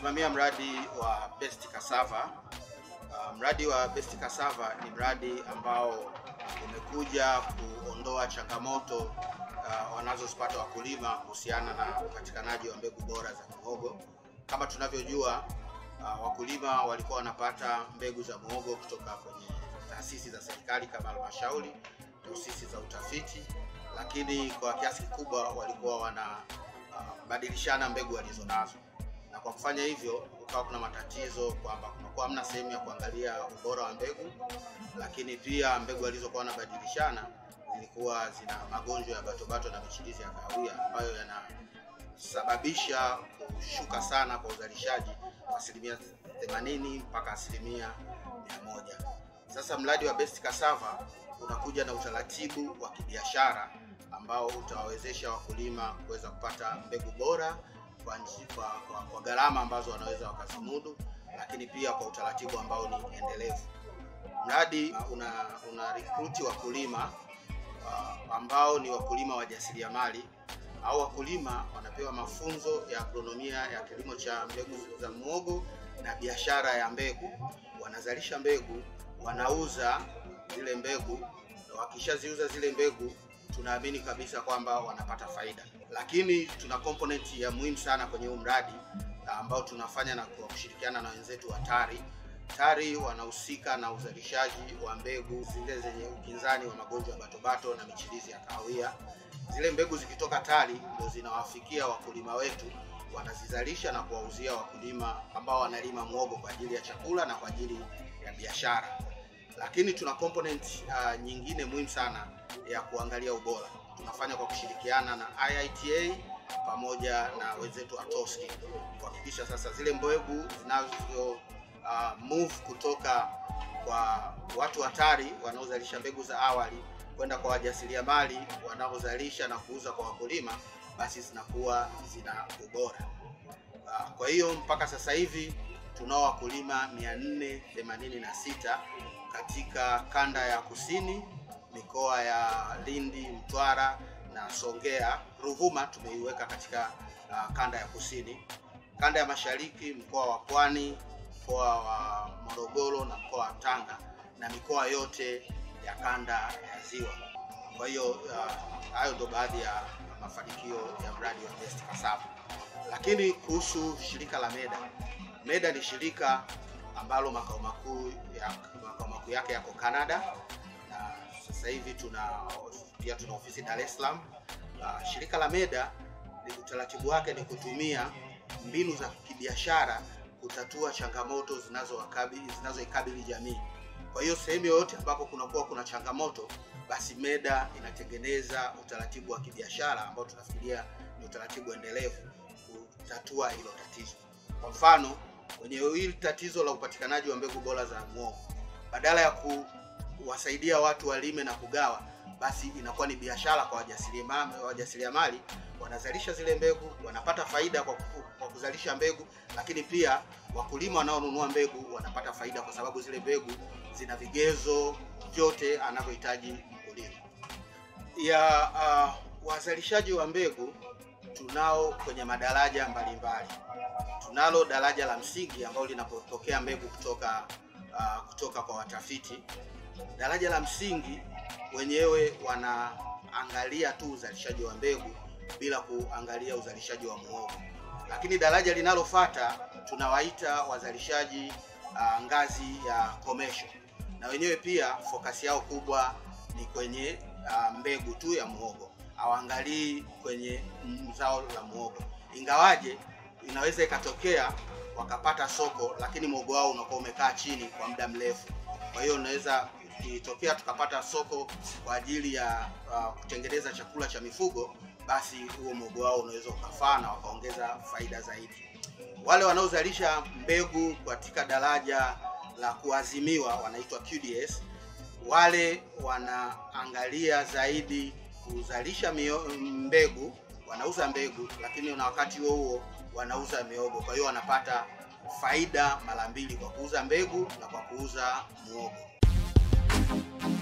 nasimamia mradi wa Best Cassava. Uh, mradi wa Best Cassava ni mradi ambao umekuja kuondoa changamoto uh, wanazozipata wakulima kuhusiana na upatikanaji wa mbegu bora za muhogo. Kama tunavyojua uh, wakulima walikuwa wanapata mbegu za muhogo kutoka kwenye taasisi za serikali kama halmashauri, taasisi za utafiti, lakini kwa kiasi kikubwa walikuwa wanabadilishana uh, mbegu walizonazo na kwa kufanya hivyo kukawa kuna matatizo kwamba kunakuwa hamna sehemu ya kuangalia ubora wa mbegu, lakini pia mbegu walizokuwa wanabadilishana zilikuwa zina magonjwa ya batobato na michirizi ya kahawia ambayo yanasababisha kushuka sana kwa uzalishaji wa asilimia 80 mpaka asilimia 100. Sasa mradi wa Best Cassava unakuja na utaratibu wa kibiashara ambao utawawezesha wakulima kuweza kupata mbegu bora kwa, kwa, kwa, kwa gharama ambazo wanaweza wakazimudu, lakini pia kwa utaratibu ambao ni endelevu. Mradi una, una rekruti wakulima uh, ambao ni wakulima wajasiriamali au wakulima wanapewa mafunzo ya agronomia ya kilimo cha mbegu za muhogo na biashara ya mbegu. Wanazalisha mbegu, wanauza zile mbegu, na wakishaziuza zile mbegu tunaamini kabisa kwamba wanapata faida, lakini tuna component ya muhimu sana kwenye huu mradi ambao tunafanya na kwa kushirikiana na wenzetu wa TARI. TARI wanahusika na uzalishaji wa mbegu zile zenye ukinzani wa magonjwa ya batobato na michirizi ya kahawia. Zile mbegu zikitoka TARI ndio zinawafikia wakulima wetu, wanazizalisha na kuwauzia wakulima ambao wanalima muhogo kwa ajili ya chakula na kwa ajili ya biashara. Lakini tuna component uh, nyingine muhimu sana ya kuangalia ubora. Tunafanya kwa kushirikiana na IITA pamoja na wenzetu Atoski kuhakikisha sasa zile mbegu zinazo uh, move kutoka kwa watu hatari wanaozalisha mbegu za awali kwenda kwa wajasiriamali wanaozalisha na kuuza kwa wakulima, basi zinakuwa zina ubora. Uh, kwa hiyo mpaka sasa hivi tunao wakulima 486 katika kanda ya kusini mikoa ya Lindi, Mtwara na Songea. Ruvuma tumeiweka katika uh, kanda ya kusini. Kanda ya mashariki mkoa wa Pwani, mkoa wa Morogoro na mkoa wa Tanga na mikoa yote ya kanda ya Ziwa. Kwa hiyo hayo uh, ndo baadhi ya mafanikio ya mradi wa Best Cassava. Lakini kuhusu shirika la MEDA, MEDA ni shirika ambalo makao makuu ya, makao makuu yake yako Canada na sasa hivi tuna pia tuna ofisi Dar es Salaam. Uh, shirika la MEDA ni utaratibu wake ni kutumia mbinu za kibiashara kutatua changamoto zinazowakabili zinazoikabili jamii. Kwa hiyo sehemu yoyote ambapo kunakuwa kuna changamoto, basi MEDA inatengeneza utaratibu wa kibiashara ambao tunafikiria ni utaratibu endelevu kutatua hilo tatizo. Kwa mfano, kwenye hili tatizo la upatikanaji wa mbegu bora za muhogo, badala ya ku wasaidia watu walime na kugawa, basi inakuwa ni biashara kwa wajasiriamali. Wajasiriamali wanazalisha zile mbegu, wanapata faida kwa, kwa kuzalisha mbegu, lakini pia wakulima wanaonunua mbegu wanapata faida kwa sababu zile mbegu zina vigezo vyote anavyohitaji mkulima. Ya uh, wazalishaji wa mbegu tunao kwenye madaraja mbalimbali. Tunalo daraja la msingi ambalo linapopokea mbegu kutoka uh, kutoka kwa watafiti daraja la msingi wenyewe wanaangalia tu uzalishaji wa mbegu bila kuangalia uzalishaji wa muhogo, lakini daraja linalofuata tunawaita wazalishaji uh, ngazi ya commercial, na wenyewe pia fokasi yao kubwa ni kwenye uh, mbegu tu ya muhogo, hawaangalii kwenye zao la muhogo, ingawaje inaweza ikatokea wakapata soko, lakini muhogo wao unakuwa umekaa chini kwa muda mrefu. Kwa hiyo unaweza ikitokea tukapata soko kwa ajili ya uh, kutengeneza chakula cha mifugo, basi huo muhogo wao unaweza ukafaa na wakaongeza faida zaidi. Wale wanaozalisha mbegu katika daraja la kuazimiwa wanaitwa QDS, wale wanaangalia zaidi kuzalisha mio, mbegu, wanauza mbegu, lakini na wakati huo huo wanauza miogo. Kwa hiyo wanapata faida mara mbili kwa kuuza mbegu na kwa kuuza muhogo.